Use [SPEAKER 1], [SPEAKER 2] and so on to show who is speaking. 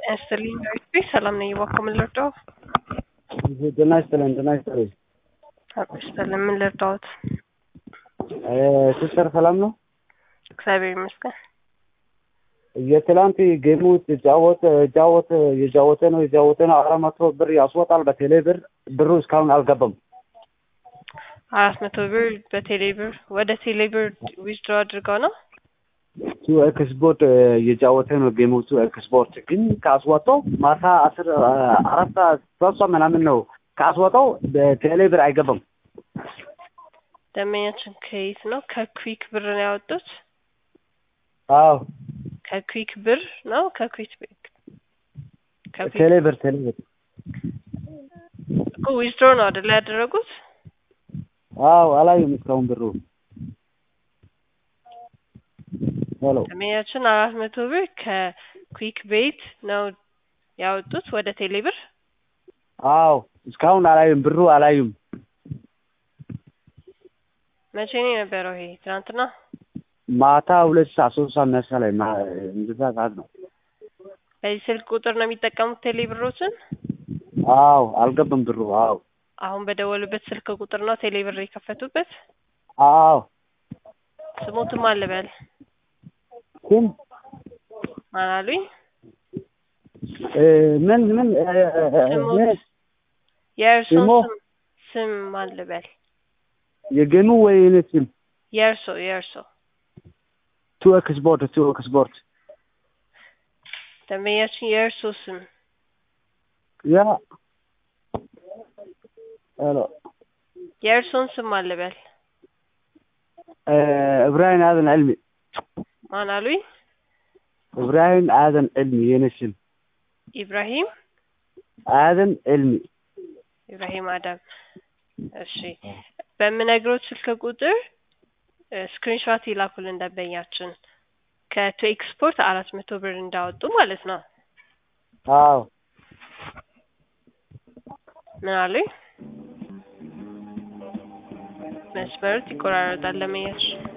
[SPEAKER 1] ያስጥልኝ ዳዊት ሰላም ነኝ። እባክዎ ምን ልርዳው?
[SPEAKER 2] ጤና ይስጥልን ጤና ይስጥልኝ።
[SPEAKER 1] አቶ ይስጥልን ምን ልርዳዎት?
[SPEAKER 2] ሲስተር ሰላም ነው?
[SPEAKER 1] እግዚአብሔር ይመስገን።
[SPEAKER 2] የትላንት ጌሙ ጫወት ጫወት የጫወተ ነው የጫወተ ነው አራት መቶ ብር ያስወጣል በቴሌ ብር ብሩ እስካሁን አልገባም።
[SPEAKER 1] አራት መቶ ብር በቴሌ ብር ወደ ቴሌ ብር ዊዝድሮ አድርገው ነው?
[SPEAKER 2] ቱ ኤክስፖርት የጫወተ ነው ጌሙ ቱ ኤክስፖርት ግን ካስወጣው ማታ አስር አራት ሰዓት ሶስት ሰዓት ምናምን ነው ካስወጣው በቴሌ ብር አይገባም።
[SPEAKER 1] ደንበኛችን ከየት ነው? ከኩዊክ ብር ነው ያወጡት?
[SPEAKER 2] አዎ
[SPEAKER 1] ከኩዊክ ብር ነው ከኩዊክ ከኩዊክ
[SPEAKER 2] ቴሌ ብር ቴሌ ብር
[SPEAKER 1] እኮ ዊዝድሮ ነው አይደል ያደረጉት?
[SPEAKER 2] አዎ አላየም እስካሁን ብሩ ሄሎ
[SPEAKER 1] ደንበኛችን አራት መቶ ብር ከኩዊክ ቤት ነው ያወጡት ወደ ቴሌ ብር?
[SPEAKER 2] አዎ እስካሁን አላዩም ብሩ አላዩም።
[SPEAKER 1] መቼ ነው የነበረው ይሄ? ትናንትና?
[SPEAKER 2] ማታ ሁለት ሰዓት ሶስት ሰዓት መሰለኝ ማ- እንደዛ ሰዓት ነው።
[SPEAKER 1] በዚህ ስልክ ቁጥር ነው የሚጠቀሙት ቴሌ ብሮችን?
[SPEAKER 2] አዎ አልገባም ብሩ አዎ
[SPEAKER 1] አሁን በደወሉበት ስልክ ቁጥር ነው ቴሌ ብር የከፈቱበት?
[SPEAKER 2] አዎ
[SPEAKER 1] ስሞትም አልበል
[SPEAKER 2] ግን
[SPEAKER 1] ማን አሉኝ?
[SPEAKER 2] እ ምን ምን እ እ
[SPEAKER 1] ስሞት
[SPEAKER 2] ምን
[SPEAKER 1] የእርሶን
[SPEAKER 2] ስሞ
[SPEAKER 1] ስም ስም ማን ልበል?
[SPEAKER 2] የጌሙ ወይ የኔ ስም
[SPEAKER 1] የእርሶ የእርሶ
[SPEAKER 2] ቱ ኤክስፖርት ቱ ኤክስፖርት
[SPEAKER 1] ደንበኛችን የእርሶ ስም
[SPEAKER 2] ያ ሄሎ
[SPEAKER 1] የእርሶን ስም ማን ልበል?
[SPEAKER 2] እ እብራሂም አዘን ዕልሚ
[SPEAKER 1] ማን አሉኝ?
[SPEAKER 2] እብራሂም አዘን ዕልሚ የኔ ስም
[SPEAKER 1] ኢብራሂም
[SPEAKER 2] አዘን ዕልሚ
[SPEAKER 1] ኢብራሂም አዳም። እሺ በምነግሮት ስልክ ቁጥር ስክሪንሾት ይላኩልን ደንበኛችን ከቱ ኤክስፖርት አራት መቶ ብር እንዳወጡ ማለት ነው።
[SPEAKER 2] አዎ
[SPEAKER 1] ምን አሉኝ? መስመሩት ይቆራረጣል ለመያዝ